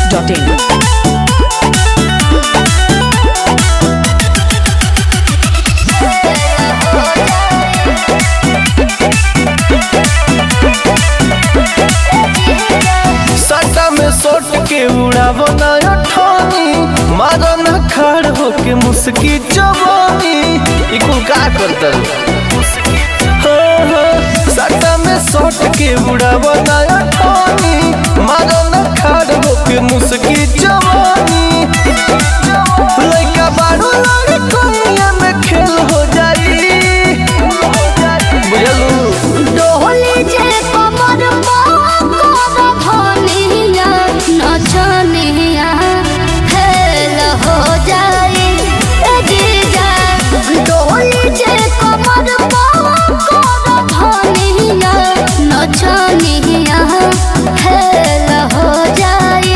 biharmasti.in सटा में सोट के उड़ावो ना अठानी मारो ना खड़ होके मुस्की जवानी ई कुल का करता हाँ, हाँ, सटा में सोट के उड़ावो ना अठानी मारो ना खड़ होके मुस्की जवानी लइका बारू लगे कोनिया में खेल हो जाई बुझलू डोली जे कमर कर धनिया नचनिया फेल हो जाए ए जीजा डोली जे कमर कर धनिया नचनिया फेल हो जाए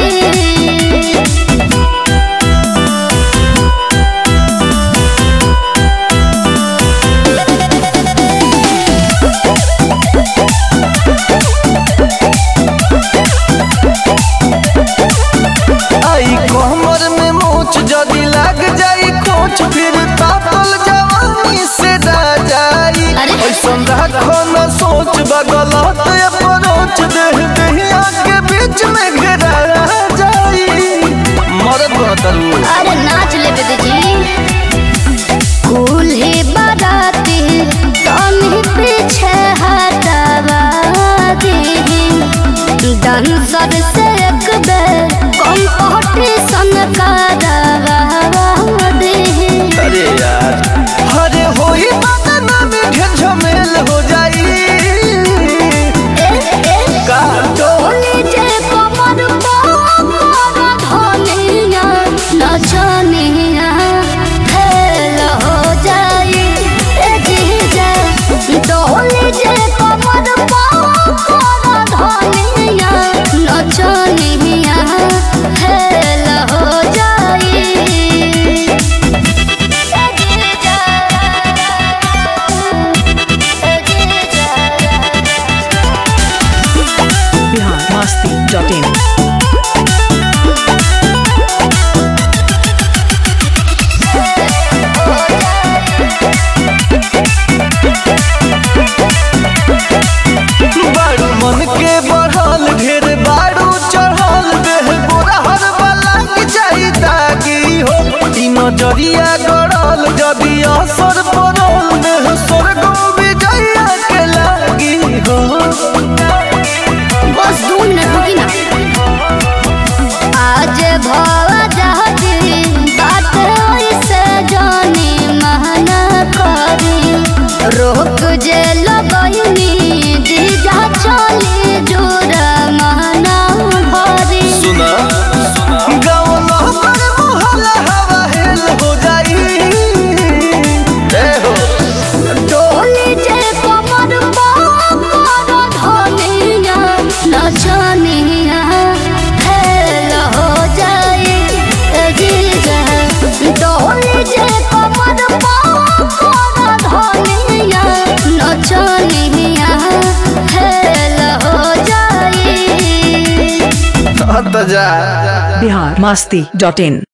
आई कमर में मोच जदी लग जाई कोच फिर तापल जवानी से दा जाई अरे? ऐसन राखो न सोच बगलत अप्रोच देह दहिया के बीच में घेरा जाई मरद बतलू अरे नाच ले बेबी जी फूल ही बाराती तनी पीछे हटावा दी डांसर से एक बेर कंपटीशन करावा दी अरे यार अरे होई बदना में ढेर झमेल हो जाई का डोली जे कमर पर धनिया नचनिया फेल हो जाई ए जीजा डोली जे कमर पर धनिया नचनिया फेल हो जाई ए जीजा ए जीजा biharmasti.in बारू मन के बढ़ल ढेर बारू चढ़ल देह गोरा हर वाला के जाई दागी हो ई नजरिया गड़ल जदी असर पड़ल देह स्वर्ग विजया के लागी हो बस दो मिनट रुकी ना आज भवा जहती बात ऐसे जानी महना करी रोक जे लगनी जीजा चली जोर महना भरी सुना गाँव नहर मोहल्ला हवा हेल हो जाई ए हो डोली जे कमर पर धनिया नचनिया फेल हो जाए ए जीजा डोली जे कमर पर धनिया नचनिया फेल हो जाए हत जा biharmasti.in